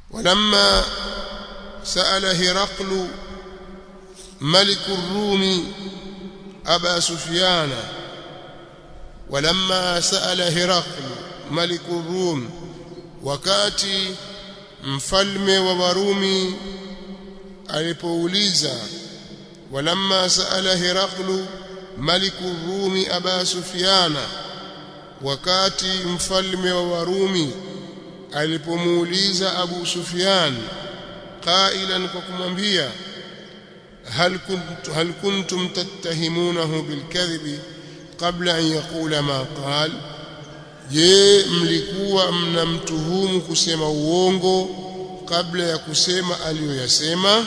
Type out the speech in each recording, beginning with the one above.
ولما سأل هرقل ملك الروم أبا سفيان ولما سأل هرقل ملك الروم wakati mfalme wa Warumi alipouliza walamma saala Heraklu maliku Rumi Aba Sufyana wakati mfalme wa Warumi alipomuuliza Abu Sufyan qailan kwa kumwambia hal kuntum hal kuntum tattahimunahu bilkadhibi qabla an yaqula ma qala je mlikuwa mnamtuhumu kusema uongo kabla ya kusema aliyoyasema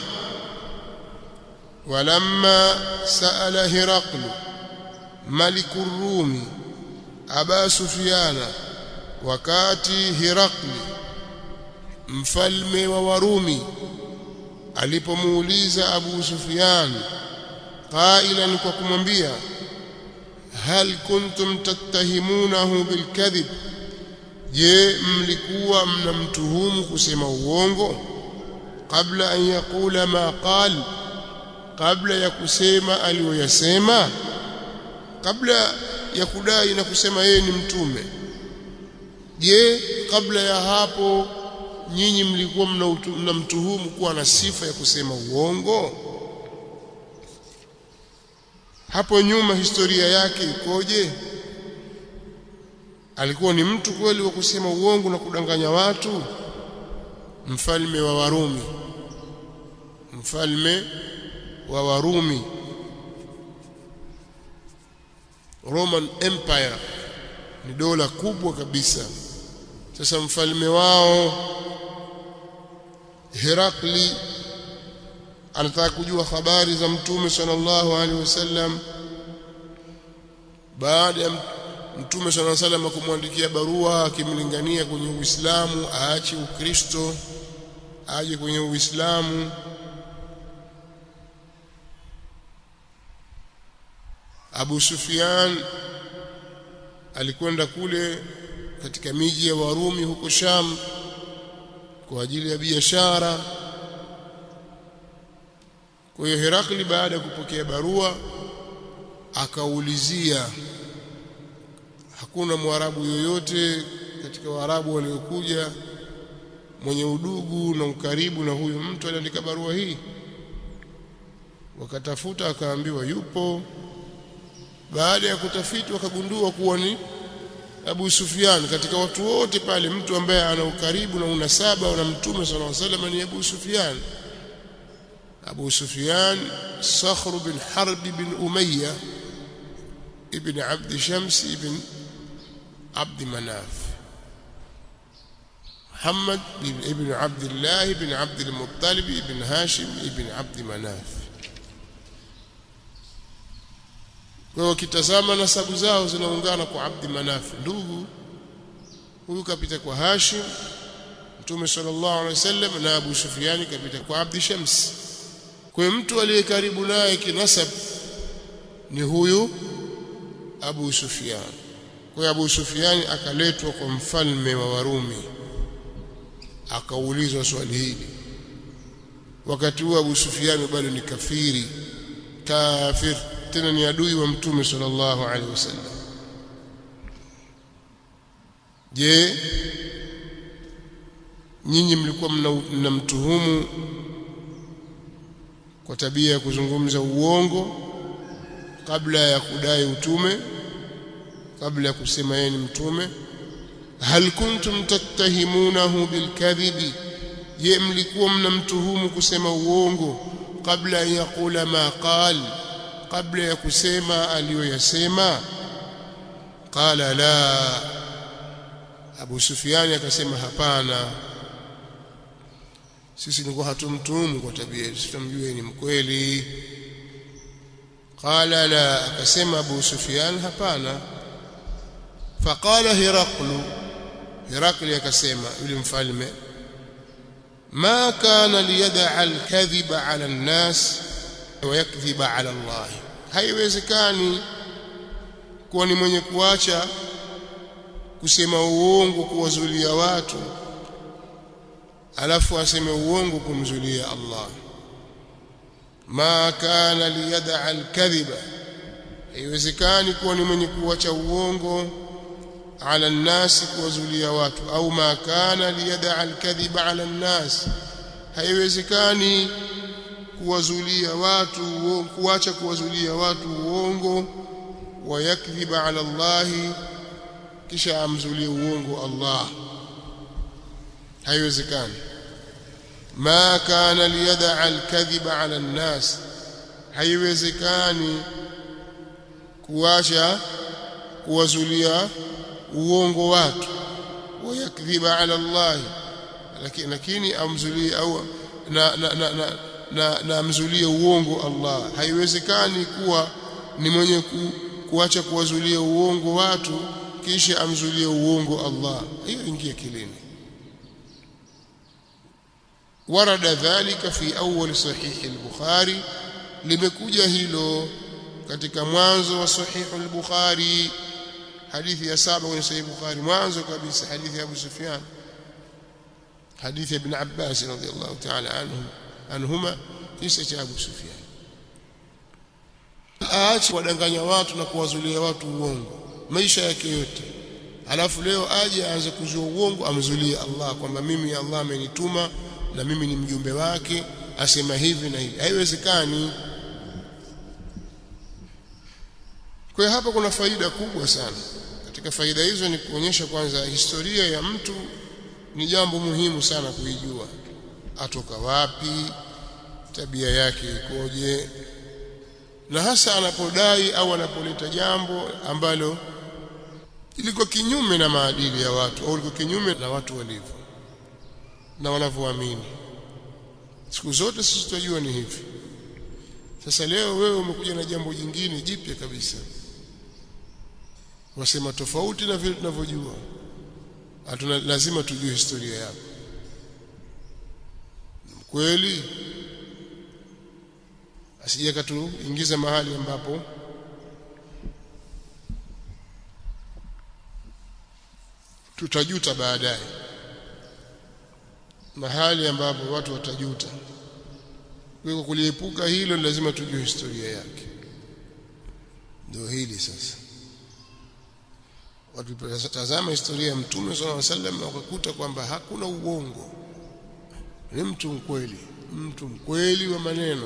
walamma saala hiraqlu maliku rumi aba sufyana wakati hiraqli mfalme wa warumi alipomuuliza abu sufyan qailan kwa kumwambia hal kuntum tattahimunahu bilkadhib je mlikuwa mnamtuhumu kusema uongo kabla an yaqula ma qal kabla ya kusema aliyoyasema kabla ya kudai na kusema yeye ni mtume je kabla ya hapo nyinyi mlikuwa mnamtuhumu kuwa na sifa ya kusema uongo hapo nyuma historia yake ikoje alikuwa ni mtu kweli wa kusema uongo na kudanganya watu mfalme wa Warumi mfalme wa Warumi Roman Empire ni dola kubwa kabisa sasa mfalme wao Herakli anataka kujua habari za mtume sallallahu alaihi wasallam baada ya mtume sallallahu alaihi wasallam kumwandikia barua akimlingania kwenye Uislamu aache Ukristo aje kwenye Uislamu Abu Sufyan alikwenda kule katika miji ya Warumi huko Sham kwa ajili ya biashara kwa hiyo Herakli baada ya kupokea barua akaulizia hakuna mwarabu yoyote katika waarabu waliokuja mwenye udugu na ukaribu na huyu mtu aliandika barua hii wakatafuta akaambiwa yupo baada ya kutafiti wakagundua kuwa ni Abu Sufyan katika watu wote pale mtu ambaye ana ukaribu na unasaba na mtume sallallahu alaihi wasallam ni Abu Sufyan أبو سفيان صخر بن حرب بن أمية ابن عبد شمس ابن عبد مناف محمد ابن عبد الله بن عبد المطلب ابن هاشم ابن عبد مناف kwa wakitazama nasabu zao zinaungana kwa Abdi Manaf ndugu huyu kapita kwa Hashim Mtume sallallahu alaihi wasallam na Abu Sufyan kapita kwa Abdi Shams kwa mtu aliye karibu naye kinasab ni huyu Abu Sufyan kwa Abu Sufyan akaletwa kwa mfalme wa Warumi akaulizwa swali hili wakati huo Abu Sufyan bado ni kafiri kafir tena ni adui wa mtume sallallahu alaihi wasallam je nyinyi mlikuwa mnamtuhumu kwa tabia ya kuzungumza uongo kabla ya kudai utume kabla ya kusema yeye ni mtume hal kuntum tattahimunahu bilkadhibi je mlikuwa mnamtuhumu kusema uongo kabla ya yakula ma qal kabla ya kusema aliyoyasema qala la Abu Sufyan akasema hapana sisi nilikuwa hatumtuhumu kwa tabia yetu tutamjua ni mkweli qala la akasema Abu Sufyan hapana faqala Hiraqlu Hiraqli akasema yule mfalme ما كان ليدع الكذب على الناس ويكذب على الله haiwezekani kuwa ni mwenye kuacha kusema uongo kuwazulia watu alafu aseme uongo kumzulia Allah ma kana liyad'a alkadhiba haiwezekani kuwa ni mwenye kuacha uongo ala nnasi kuwazulia watu au ma kana liyad'a alkadhiba ala nnas haiwezekani kuwazulia watu kuacha kuwazulia watu uongo wayakdhiba ala Allah kisha amzulie uongo Allah haiwezekani ma kana liyad'a alkadhiba ala nnas haiwezekani kuacha kuwazulia uongo watu wayakdhiba ala Allah lakini lakini amzulie au na na na, na, na, na amzulie uongo Allah haiwezekani kuwa ni mwenye ku, kuacha kuwazulia uongo watu kisha amzulie uongo Allah hiyo ingia kilini ورد ذلك في أول صحيح البخاري limekuja hilo katika mwanzo wa sahih al-Bukhari hadithi ya saba kwenye sahih Bukhari mwanzo kabisa hadithi ya Abu Sufyan hadithi ya Ibn Abbas radhiyallahu ta'ala anhu anhuma kisa cha Abu Sufyan aache wadanganya watu na kuwazulia watu uongo maisha yake yote alafu leo aje aanze kuzua uongo amzulie Allah kwamba mimi Allah amenituma na mimi ni mjumbe wake asema hivi na hivi haiwezekani kwa hapa kuna faida kubwa sana katika faida hizo ni kuonyesha kwanza historia ya mtu ni jambo muhimu sana kuijua atoka wapi tabia yake ikoje na hasa anapodai au anapoleta jambo ambalo liko kinyume na maadili ya watu au liko kinyume na watu walivyo na wanavyoamini siku zote sisi tunajua ni hivi sasa leo wewe umekuja na jambo jingine jipya kabisa wasema tofauti na vile tunavyojua hatuna lazima tujue historia yako kweli asije katuingiza mahali ambapo tutajuta baadaye mahali ambapo watu watajuta kwa kuliepuka hilo lazima tujue historia yake ndio hili sasa watu tazama historia ya mtume sallallahu alaihi wasallam wakakuta kwamba hakuna uongo ni mtu mkweli mtu mkweli wa maneno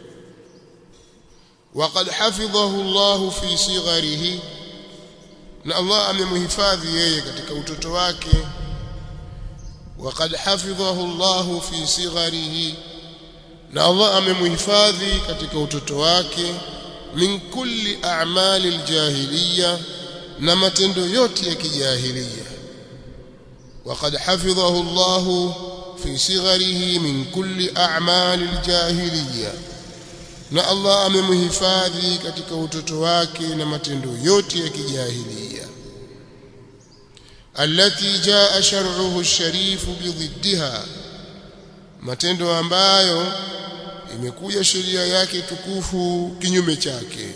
وقد حفظه الله في صغره na Allah amemhifadhi yeye katika utoto wake وقد حفظه الله في صغره na Allah amemhifadhi katika utoto wake min kulli a'mali aljahiliya na matendo yote ya kijahiliya وقد حفظه الله في صغره من كل أعمال الجاهلية na Allah amemhifadhi katika utoto wake na matendo yote ya kijahilia allati jaa shar'uhu ash-sharif bididdiha matendo ambayo imekuja sheria yake tukufu kinyume chake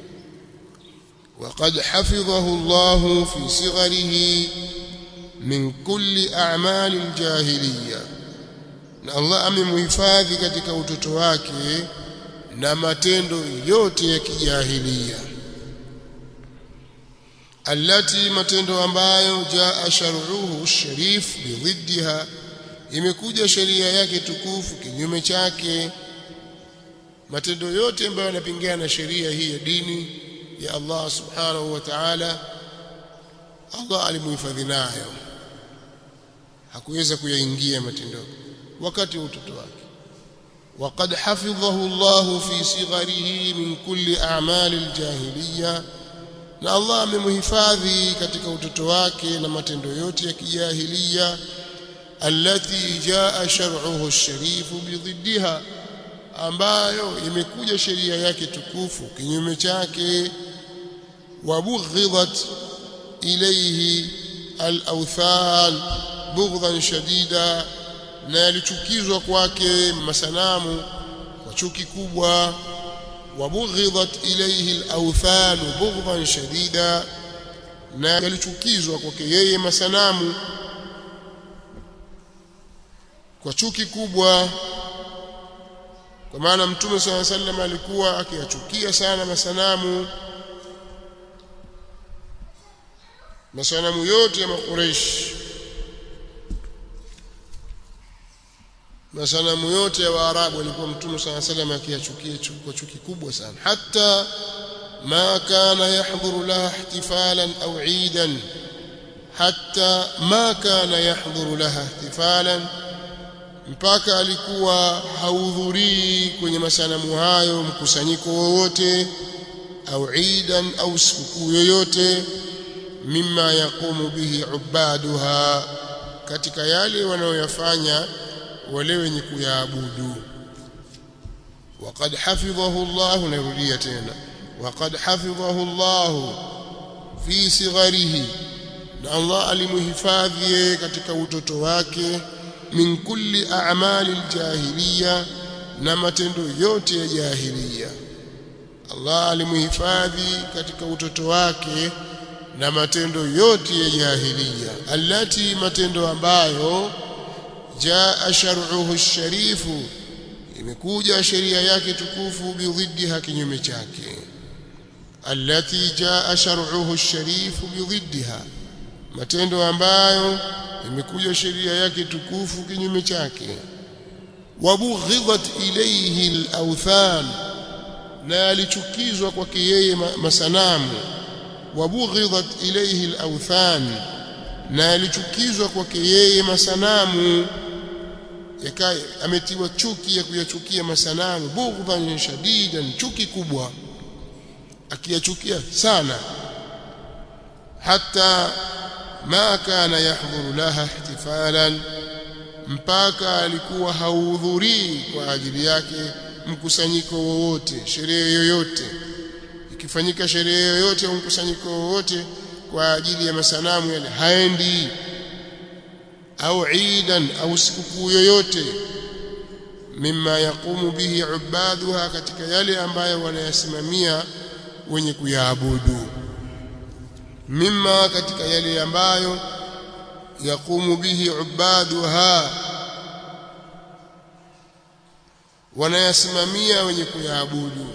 وقد حفظه الله في صغره من كل أعمال الجاهلية na Allah amemhifadhi katika utoto wake na matendo yote ya kijahilia allati matendo ambayo jaa shar'uhu sharif bididdiha imekuja sheria yake tukufu kinyume chake matendo yote ambayo yanapingana na sheria hii ya dini ya Allah subhanahu wa ta'ala Allah alimuhifadhi nayo hakuweza kuyaingia matendo wakati wa utoto wake وقد حفظه الله في صغره من كل أعمال الجاهلية na Allah amemhifadhi katika utoto wake na matendo yote ya kijahilia allati jaa shar'uhu ash-sharif bididdiha ambayo imekuja sheria yake tukufu kinyume chake wabughidhat ilayhi al-awthan bughdhan shadida na yalichukizwa kwake masanamu kwa chuki kubwa wabughidhat ilayhi al-awthan bughdhan shadida na yalichukizwa kwake yeye masanamu kwa chuki kubwa kwa maana mtume swalla sallam alikuwa akiyachukia sana masanamu masanamu yote ya makureish masanamu yote ya waarabu alikuwa mtume swalla sallam akiyachukia kwa chuki kubwa sana hata ما كان يحضر لها احتفالا أو عيدا حتى ما كان يحضر لها احتفالا mpaka alikuwa haudhurii kwenye masanamu hayo mkusanyiko wowote au idan au sikukuu yoyote mimma yaqumu bihi ubaduha katika yale wanayoyafanya wale wenye kuyaabudu waqad hafidhahu Allah narudia tena وقد حفظه الله في صغره na Allah alimhifadhi katika utoto wake min kulli a'mali aljahiliya na matendo yote ya jahiliya Allah alimhifadhi katika utoto wake na matendo yote ya jahiliya allati matendo ambayo jaa shar'uhu ash-sharifu imekuja sheria yake tukufu bidhiddiha kinyume chake التي جاء شرعه الشريف بضدها matendo ambayo imekuja sheria yake tukufu kinyume chake wabughidhat ilayhi al-awthan na alichukizwa kwake yeye masanamu wabughidhat ilayhi al-awthan na alichukizwa kwake yeye masanamu yakaye ametiwa chuki ya kuyachukia masanamu bughdhan shadidan chuki kubwa akiyachukia sana hata ma kana yahdhuru laha ihtifalan mpaka alikuwa hauhudhurii kwa ajili yake mkusanyiko wowote sherehe yoyote ikifanyika sherehe yoyote au mkusanyiko wowote kwa ajili ya masanamu yale haendi au idan au sikukuu yoyote mimma yaqumu bihi ubaduha katika yale ambayo wanayasimamia wenye kuyaabudu mimma katika yale ambayo yaqumu bihi ubaduha wanayasimamia wenye kuyaabudu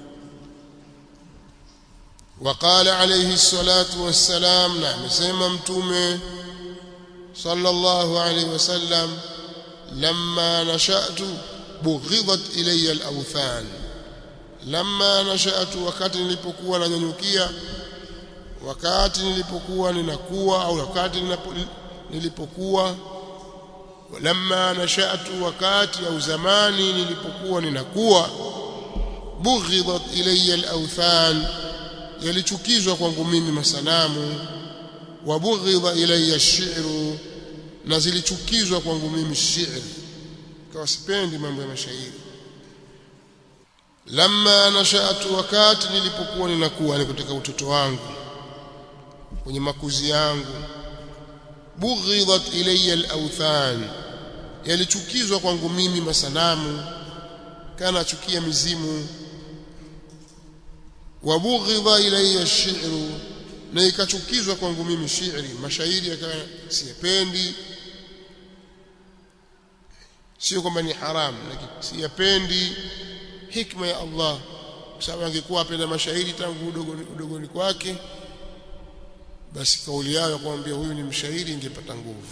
وقال عليه الصلاة والسلام نعم سيما متومه صلى الله عليه وسلم لما نشأت بغضت إلي الأوثان لما نشأت wakati nilipokuwa nanyanyukia wakati nilipokuwa ninakuwa au wakati nilipokuwa lamma nashatu wakati au zamani nilipokuwa ninakuwa bughidat ilayya al-awthan yalichukizwa kwangu mimi masanamu wa bughidha ilayya ash-shi'ru na zilichukizwa kwangu mimi shairi kawa sipendi mambo ya mashairi lamma nashatu wakati nilipokuwa ninakuwa ni katika utoto wangu kwenye makuzi yangu bughidat ilayya al-awthan yalichukizwa kwangu mimi masanamu kana chukia mizimu wa bughidha ilayya ash-shi'ru na ikachukizwa kwangu mimi shairi mashairi yakawa siyapendi sio kwamba ni haramu lakini siyapendi hikma ya Allah kwa sababu angekuwa apenda mashairi tangu udogoni, udogoni kwake basi kauli yao ya kumwambia huyu ni mshairi ingepata nguvu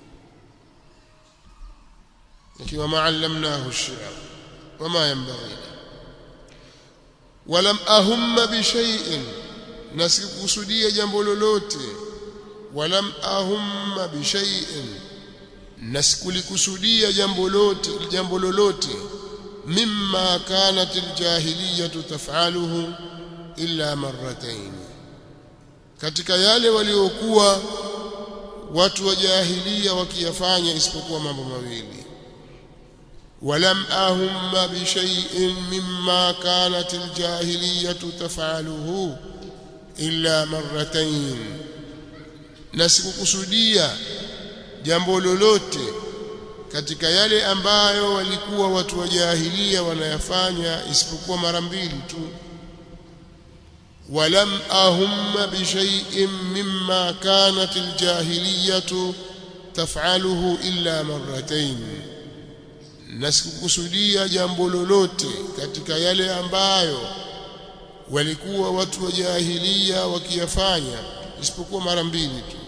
ikiwa ma'allamnahu ash-shi'r wama yanbaghi walam ahumma bi shay'in na sikukusudia jambo lolote walam ahumma bi shay'in na sikulikusudia jambo lolote jambo lolote mimma kanat aljahiliyatu taf'aluhu illa marratayn katika yale waliokuwa watu wa jahilia wakiyafanya isipokuwa mambo mawili ولم أهم بشيء مما كانت الجاهلية تفعله إلا مرتين nasikukusudia jambo lolote katika yale ambayo walikuwa watu wa jahilia wanayafanya isipokuwa mara mbili tu walam ahumma bi shay'in mimma kanat aljahiliyatu taf'aluhu illa marratayn na sikukusudia jambo lolote katika yale ambayo walikuwa watu wa jahilia wakiyafanya isipokuwa mara mbili tu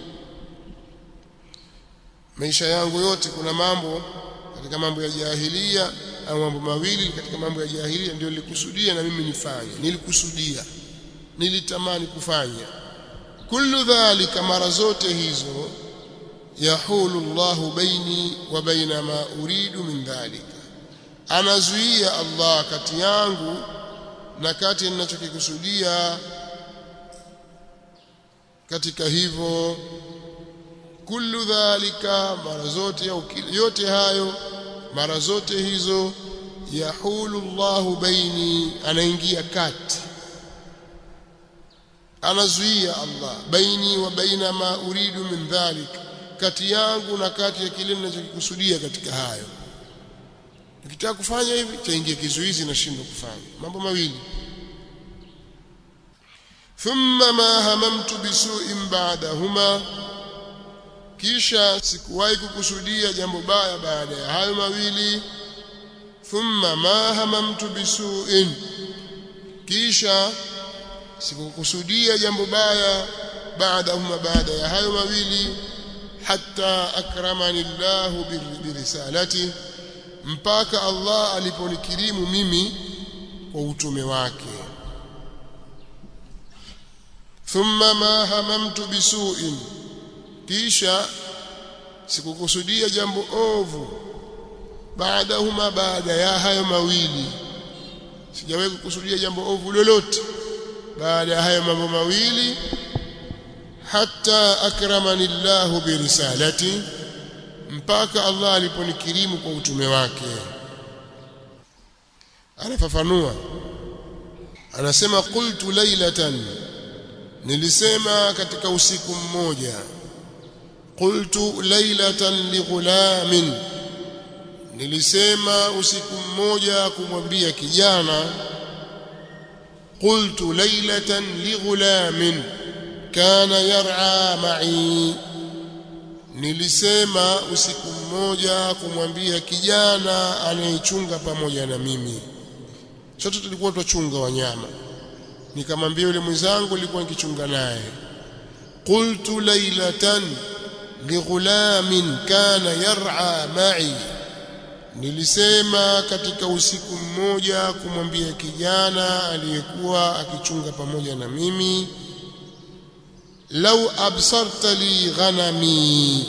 maisha yangu yote kuna mambo katika mambo ya jahilia au mambo mawili katika mambo ya jahilia ndio nilikusudia na mimi nifanye nilikusudia nilitamani kufanya kullu dhalika mara zote hizo yahulu Allahu baini wa baina ma uridu min dhalika anazuia Allah kati yangu na kati ninachokikusudia katika hivyo kullu dhalika mara zote au yote hayo mara zote hizo yahulu Allahu baini anaingia kati anazuia Allah baini wa baina ma uridu min dhalik kati yangu na kati ya kile ninachokikusudia katika hayo nikitaka kufanya hivi chaingia kizuizi na shindo kufanya mambo mawili thumma ma hamamtu bisu'in ba'dahuma kisha sikuwahi kukusudia jambo baya baada ya hayo mawili thumma ma hamamtu bisu'in kisha sikukusudia jambo baya baadahuma baada ya hayo mawili hatta akramani Allah birisalati mpaka Allah aliponikirimu mimi kwa utume wake thumma ma hamamtu bisu'in kisha sikukusudia jambo ovu baadahuma baada ya hayo mawili sijawahi kukusudia jambo ovu lolote baada ya hayo mambo mawili hatta akramani Allahu birisalati mpaka Allah aliponikirimu kwa utume wake anafafanua anasema qultu laylatan nilisema katika usiku mmoja qultu laylatan lighulamin nilisema usiku mmoja kumwambia kijana قلت ليلة لغلام كان يرعى معي nilisema usiku mmoja kumwambia kijana anayechunga pamoja na mimi sote tulikuwa tuchunga wanyama nikamwambia yule mwenzangu nilikuwa nikichunga naye qultu laylatan lighulamin kana yar'a ma'i nilisema katika usiku mmoja kumwambia kijana aliyekuwa akichunga pamoja na mimi lau absarta li ghanami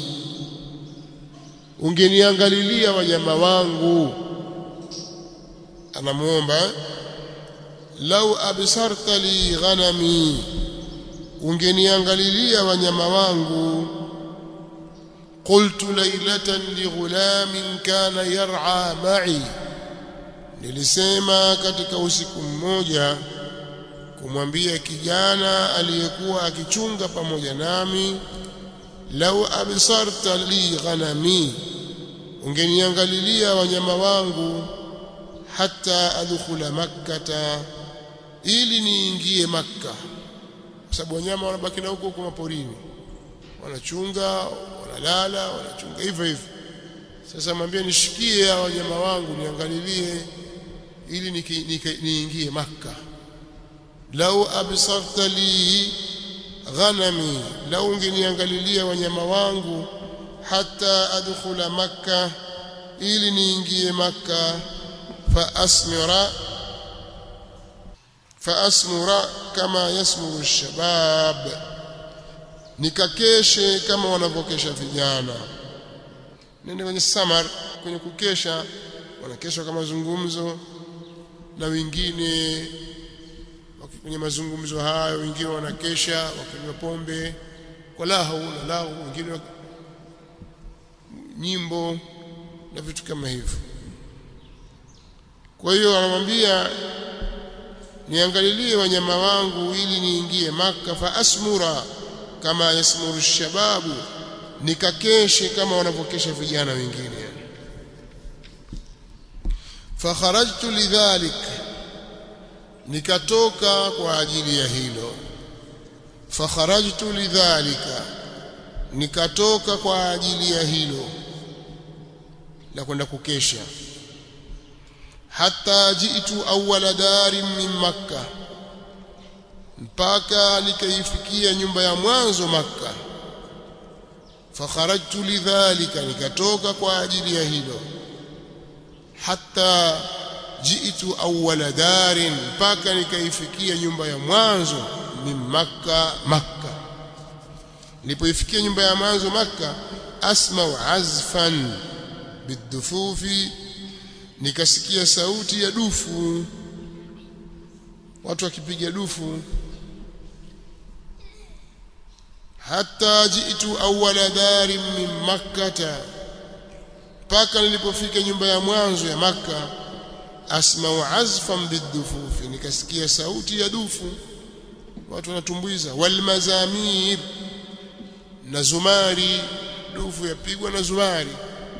ungeniangalilia wanyama wangu anamuomba lau absarta li ghanami ungeniangalilia wanyama wangu قلت ليلة لغلام كان يرعى معي nilisema katika usiku mmoja kumwambia kijana aliyekuwa akichunga pamoja nami lau absarta li ghanami ungeniangalilia wanyama wangu hata adkhula makkata ili niingie makka kwa sababu wanyama wanabaki na huko huko maporini wanachunga wanalala wanachunga hivyo hivyo sasa mwambie nishikie hao wanyama wangu niangalilie ili niingie makka lau absarta li ghanami lau ungeniangalilia wanyama wangu hata adkhula makka ili niingie makka fa asmira fa asmura kama yasmuru ash-shabab nikakeshe kama wanavyokesha vijana nende kwenye samar kwenye kukesha wanakesha kama mazungumzo na wengine kwenye mazungumzo hayo wengine wanakesha wakinywa pombe kwa lahu na lahu wengine nyimbo na vitu kama hivyo kwa hiyo anamwambia niangalilie wanyama wangu ili niingie maka fa asmura kama yasmuru shababu nikakeshe kama wanavyokesha vijana wengine fakharajtu lidhalik nikatoka kwa ajili ya hilo fakharajtu lidhalika nikatoka kwa ajili ya hilo la kwenda kukesha hatta jitu awwala darin min makkah mpaka nikaifikia nyumba ya mwanzo makka fakharajtu lidhalika nikatoka kwa ajili ya hilo hatta jitu awwala darin mpaka nikaifikia nyumba ya mwanzo min makka makka nilipoifikia nyumba ya mwanzo makka asma'u azfan bidufufi nikasikia sauti ya dufu watu wakipiga dufu hatta jitu awwala darin min makkata mpaka nilipofika nyumba ya mwanzo ya makka asma'u azfan bidufufi nikasikia sauti ya dufu watu wanatumbuiza wal mazamir na zumari dufu yapigwa na zumari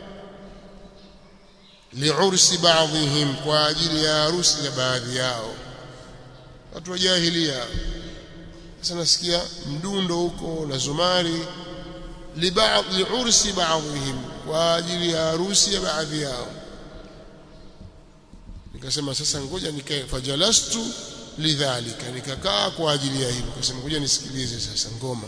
liursi baadhihim kwa ajili ya harusi ya baadhi yao watu wa jahilia sasa nasikia mdundo huko na zumari libaadhi liursi baadhihim kwa ajili ya harusi ya baadhi yao nikasema sasa ngoja nikae fajalastu lidhalika nikakaa kwa ajili ya hilo nikasema ngoja nisikilize sasa ngoma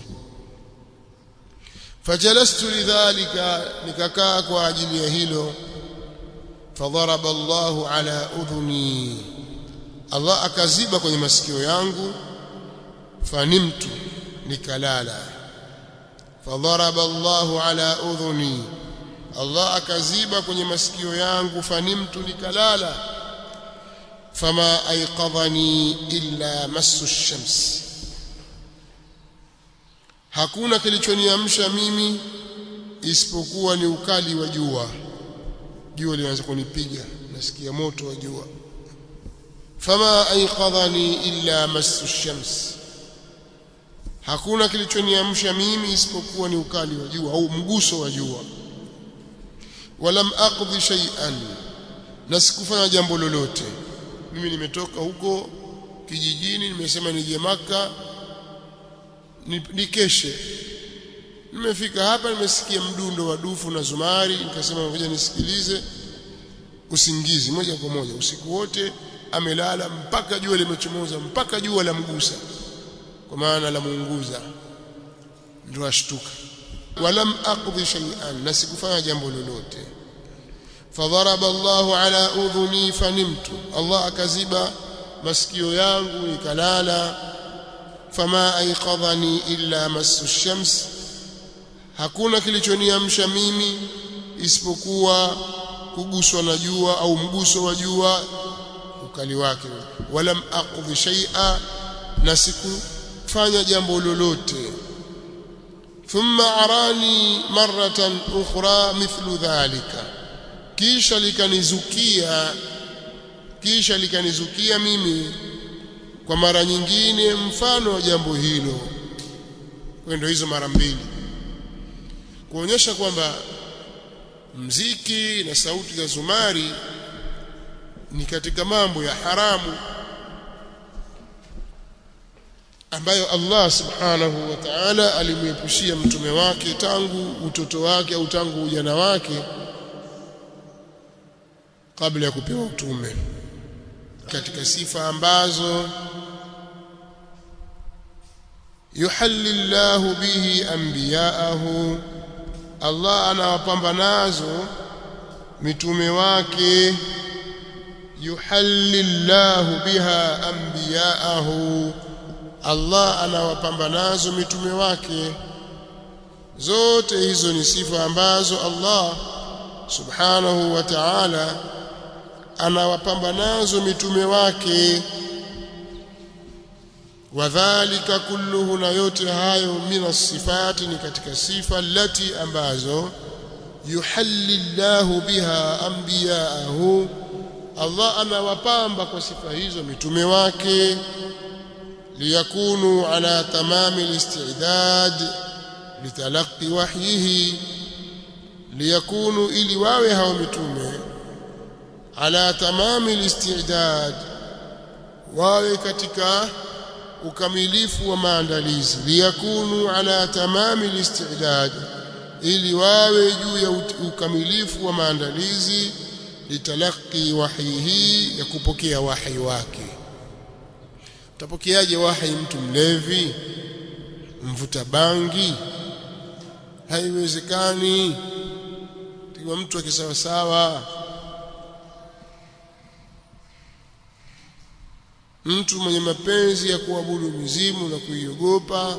fajalastu lidhalika nikakaa kwa ajili ya hilo fadharaba Allahu ala udhuni Allah akaziba kwenye masikio yangu fanimtu nikalala fadharaba Allahu ala udhuni Allah akaziba kwenye masikio yangu fanimtu nikalala fama aiqadhani illa massu shams hakuna kilichoniamsha mimi isipokuwa ni ukali wa jua jua linaanza kunipiga nasikia moto wa jua fama aiqadhani illa massu shams hakuna kilichoniamsha mimi isipokuwa ni ukali wa jua au mguso wa jua walam aqdi shay'an na sikufanya jambo lolote mimi nimetoka huko kijijini nimesema nije maka nikeshe nimefika hapa nimesikia mdundo wa dufu na zumari nikasema ngoja nisikilize usingizi moja kwa moja usiku wote amelala mpaka jua limechomoza mpaka jua la mgusa kwa maana la muunguza ndio ashtuka walam aqdi shay'an na sikufanya jambo lolote fadharaba Allahu ala udhuni fanimtu Allah akaziba masikio yangu nikalala fama aiqadhani illa massu shams hakuna kilichoniamsha mimi isipokuwa kuguswa na jua au mguso wa jua ukali wake walam aqdhi shay'a na sikufanya jambo lolote thumma arani maratan ukhra mithlu dhalika kisha likanizukia kisha likanizukia mimi kwa mara nyingine mfano wa jambo hilo kwendo hizo mara mbili kuonyesha kwamba mziki na sauti za zumari ni katika mambo ya haramu ambayo Allah subhanahu wa ta'ala alimwepushia mtume wake tangu utoto wake au tangu ujana wake kabla ya kupewa utume katika sifa ambazo yuhallillahu bihi anbiya'ahu Allah anawapamba nazo mitume wake yuhallillahu biha anbiya'ahu Allah anawapamba nazo mitume wake zote hizo ni sifa ambazo Allah subhanahu wa ta'ala anawapamba nazo mitume wake wadhālika kulluhu na yote hayo mina sifati ni katika sifa lati ambazo yuhallillahu biha anbiya'ahu Allah anawapamba kwa sifa hizo mitume wake liyakunu ala tamami alistidad litalaqi wahyihi liyakunu ili wawe hao mitume ala tamami alistidad wawe katika ukamilifu wa maandalizi liyakunu ala tamami alistidad ili wawe juu ya ukamilifu wa maandalizi litalaqi wahyihi ya kupokea wahi wake utapokeaje wahi mtu mlevi mvuta bangi haiwezekani tiwa mtu akisawa sawa mtu mwenye mapenzi ya kuabudu mizimu na kuiogopa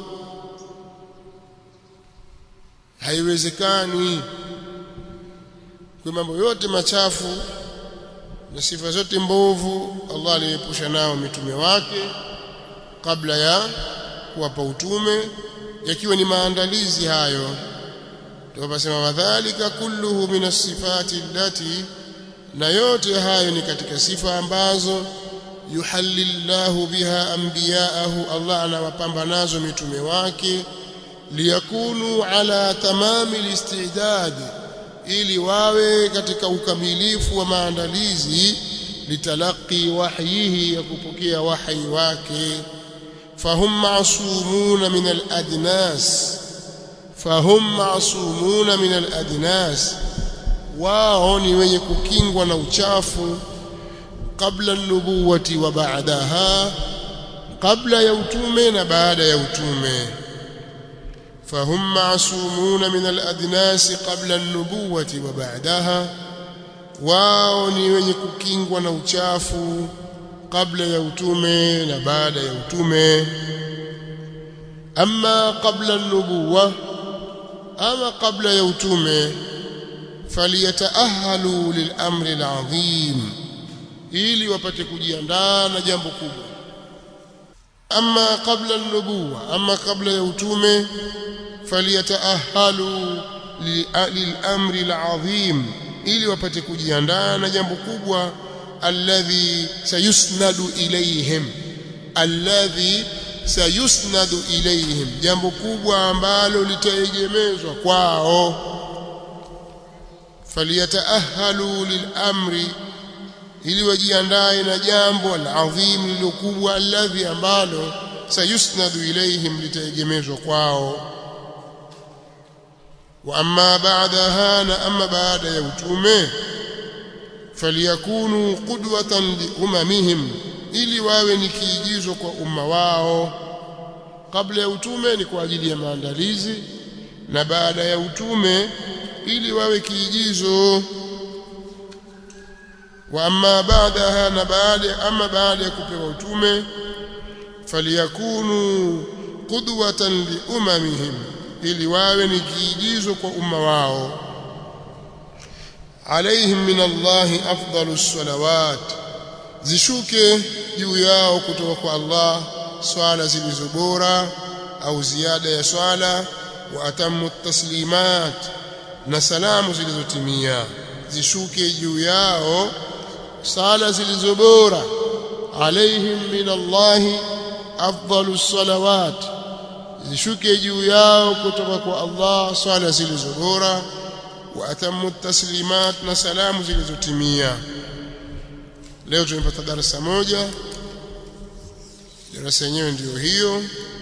haiwezekani kwa mambo yote machafu na sifa zote mbovu Allah aliepusha nao mitume wake kabla ya kuwapa utume yakiwa ni maandalizi hayo tukasema wadhālika kulluhu min as-sifati allati na yote hayo ni katika sifa ambazo yuhallillahu biha anbiya'ahu Allah anawapamba nazo mitume wake liyakunu ala tamami al-istidad ili wawe katika ukamilifu wa maandalizi litalaqi wahyihi ya kupokea wahi wake fahum ma'sumuna min al-adnas fahum ma'sumuna min al-adnas wao ni wenye kukingwa na uchafu kabla an-nubuwati wa ba'daha kabla ya utume na baada ya utume فهم معصومون من الأدناس قبل النبوة وبعدها wao ni wenye kukingwa na uchafu kabla ya utume na baada ya utume ama kabla an-nubuwa ama kabla ya utume faliyataahalu lilamri alazim ili wapate kujiandaa na jambo kubwa ama kabla an-nubuwa ama kabla ya utume faliyataahalu lilamri alazim ili wapate kujiandaa na jambo kubwa alladhi sayusnadu ilayhim alladhi sayusnadu ilayhim jambo kubwa ambalo litaegemezwa kwao faliyataahalu lilamri ili wajiandae na jambo alazim lilokubwa alladhi ambalo sayusnadu ilayhim litaegemezwa kwao wa amma ba'daha na amma baada ya utume faliyakunu qudwatan liumamihim ili wawe ni kiigizo kwa umma wao kabla ya utume ni kwa ajili ya maandalizi na baada ya utume ili wawe kiigizo wa amma baadaha na baada ama baada ya kupewa utume faliyakunu qudwatan liumamihim ili wawe ni kiigizo kwa umma wao alaihim min Allahi afdalus salawat zishuke juu yao kutoka kwa Allah swala zilizo bora au ziada ya swala wa atamu taslimat na salamu zilizotimia zishuke juu yao sala zilizo bora alaihim min Allahi afdalus salawat zishuke juu yao kutoka kwa Allah swala zilizo bora wa atamu taslimat na salamu zilizotimia leo tumepata darasa moja darasa yenyewe ndiyo hiyo